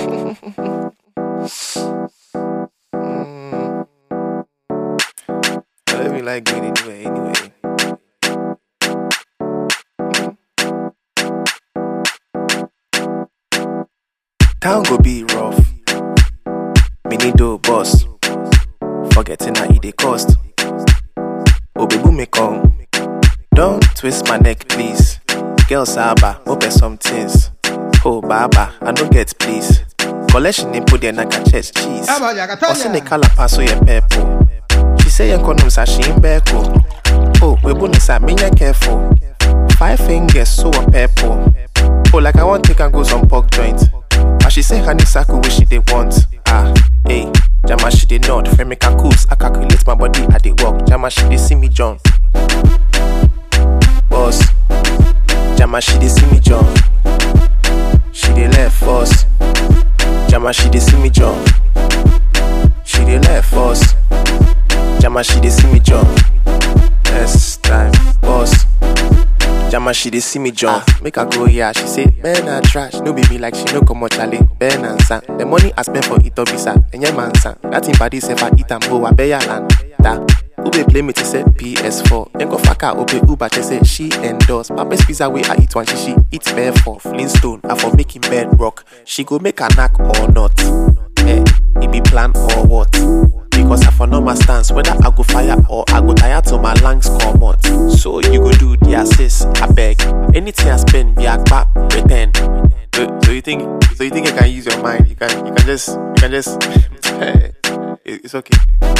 Mm. I don't even like going anywhere anyway. Town go be rough. Me need do boss. Forgetting how it dey cost. Obebu me come. Don't twist my neck, please. Girl Saba, open some things. Oh Baba, I don't get please. Collection in put there na chest cheese. Osi ne kala paso ye purple. She say ye konum sa she in beko. Oh, we bunu sa me ye careful. Five fingers so a purple. Oh, like I want take and go some pork joint. But she say honey circle which she they want. Ah, hey, Jama she dey nod. Friend make her coops. I calculate my body, I dey walk. Jama she dey see me jump. Boss, Jama she dey see me jump. She dey left us. Jama she dey see me jump. She dey left us. Jama she dey see me jump. Next time, boss. Jama she dey see me jump. Make her go yeah. She say, Ben na trash. No be me like she no come out chale. Ben and san. The money I spend for it visa. Enye man san. That in body say I eat and go abeya land. Da. Ube play me to say PS4. Then go fuck her Ube Uber to say she endorse. Papa's pizza way I eat one she she eat bare for Flintstone. I for making bed rock. She go make a knack or not. Eh, it be plan or what? Because I for know my stance whether I go fire or I go tire till my lungs come out. So you go do the assist, I beg. Anything I spend, be a back, return. So, so you think so you think you can use your mind? You can you can just you can just it- it's okay.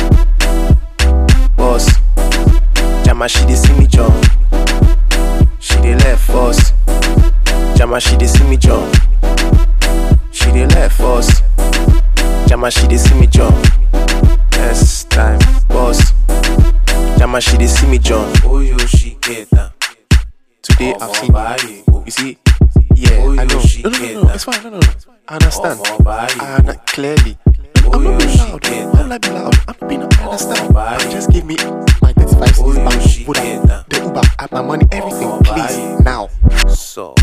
Boss, Jama she dey see me jump. She dey left us. Jama she dey see me jump. She dey left us. Jama she dey see me jump. Next time, boss. Jama she dey see me jump. Oh yo, she get that. Today I've seen you. You see, yeah, I know. No, no, no, no, it's fine. No, no, no. I understand. I under- clearly. I'm not being loud. I'm not being loud. I'm not being loud. I understand. Just give me my 35 cents back. Put up the Uber, add my money, everything, please, now. So,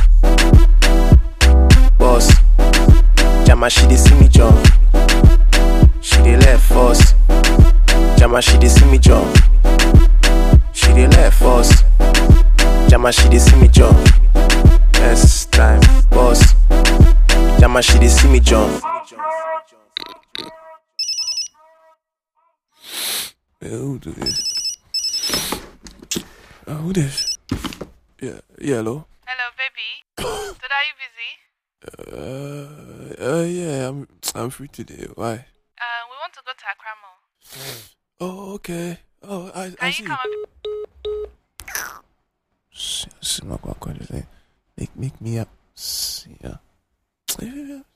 boss, Jama she dey see me jump. She dey left us. Jama she dey see me jump. She dey left us. Jama she dey see me jump. Next time, boss. Jama she dey see me jump. Yeah, who do this? Uh, who this? Yeah, yeah, hello. Hello, baby. Today are you busy? Uh, uh, yeah, I'm I'm free today. Why? Uh, we want to go to Accra Mall. Oh, okay. Oh, I Can I you see. come and S- s- my God, God, just, eh, Make make me up. S- Yeah. Yeah.